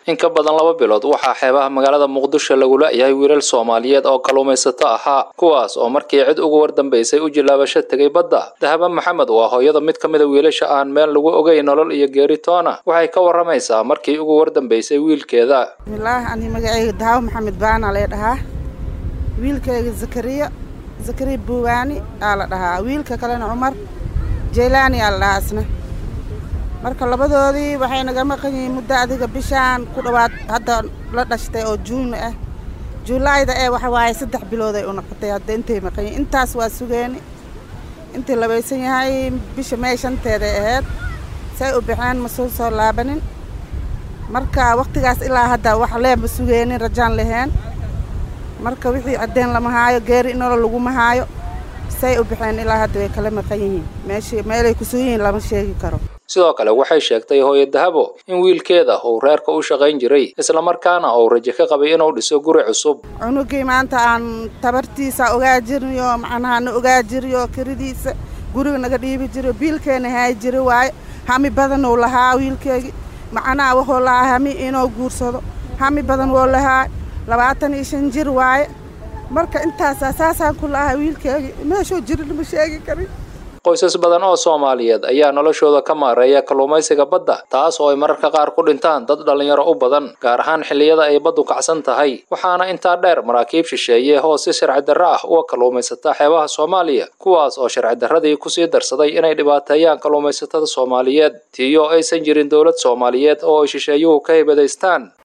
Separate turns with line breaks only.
in ka badan laba bilood waxaa xeebaha magaalada muqdisho lagu la-yahay wiilal soomaaliyeed oo kalluumaysato ahaa kuwaas oo markii cid ugu wardambaysay u jilaabasho tegay badda dahaba maxamed waa hooyada mid ka mida wiilasha aan meel lagu ogeyn nolol iyo geeri toona waxay ka waramaysaa markii ugu wardambaysay wiilkeeda
bismilaahi ani magacayga daawo maxamed baana lee dhahaa wiilkayga zakariya zakariya buuwaani aa la dhahaa wiilka kalena cumar jaylaani aa la dhahaa isna marka labadoodii waxay naga maqan yihiin muddo adiga bishaan ku dhowaad hadda la dhashtay oo juun ah juulaayda ee waxa waaye saddex bilood ay u noqotay hadda intay maqan yihiin intaas waa sugeeni intii labaysan yahay bisha mee shanteeday ahayd say u baxeen ma soo soo laabanin marka wakhtigaas ilaa hadda wax leema sugeenin rajaan laheen marka wixii caddeen lama haayo geeri inolo laguma haayo say u baxeen ilaa hadda way kala maqan yihiin meeshii meelay ku sugan yihiin lama sheegi karo
sidoo kale waxay sheegtay hooyo dahabo in wiilkeeda uu reerka u shaqayn jiray islamarkaana uu rajo ka qabay inuu dhiso guri cusub
cunugii maanta aan tabartiisa ogaa jirniyo macnaha na ogaa jiriyo kiridiisa guriga naga dhiibi jiro biilkeena haay jiri waaye hami badan uu lahaa wiilkeegii macnaha wuxuu lahaa hami inuu guursado hami badan wuu lahaa labaatan iyo shan jir waaye marka intaasaa saasaan ku lahaa wiilkeegii meeshuu jirin ma sheegi karin
qoysas badan oo soomaaliyeed ayaa noloshooda ka maareeya kalluumaysiga badda taas oo ay mararka qaar ku dhintaan dad dhallinyaro u badan gaar ahaan xilliyada ay baddu kacsan tahay waxaana intaa dheer maraakiib shisheeye oo si sharci darro ah uga kalluumaysata xeebaha soomaaliya kuwaas oo sharci darradii kusii darsaday inay dhibaateeyaan kalluumaysatada soomaaliyeed tiyo aysan jirin dowlad soomaaliyeed oo ay shisheeyuhu ka hibadaystaan